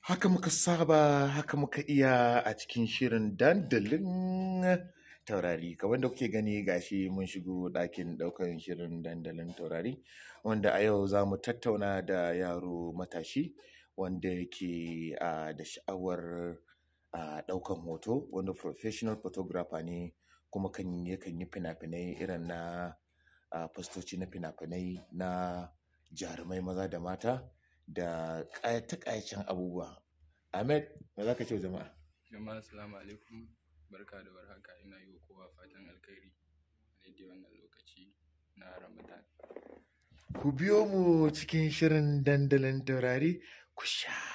Haka muka saba, haka muka iya a cikin shirin dandalin taurari. Kamar da kuke gani gashi mun shigo ɗakin ɗaukan shirin dandalin taurari, wanda a yau za mu tattauna da yaro matashi wanda yake a da sha'awar a ɗaukan hoto, wanda professional photographer ne kuma kan yakan yi fina-finai irin na a fastoci na fina-finai na jarumai maza da mata da ƙayata-ƙayacen abubuwa. Ahmed, me za ka ce wa jama'a? Jama'a assalamu alaikum barka da warhaka ina yi wa kowa fatan alkhairi a daidai wannan lokaci na Ramadan. Ku biyo mu cikin shirin dandalin taurari ku sha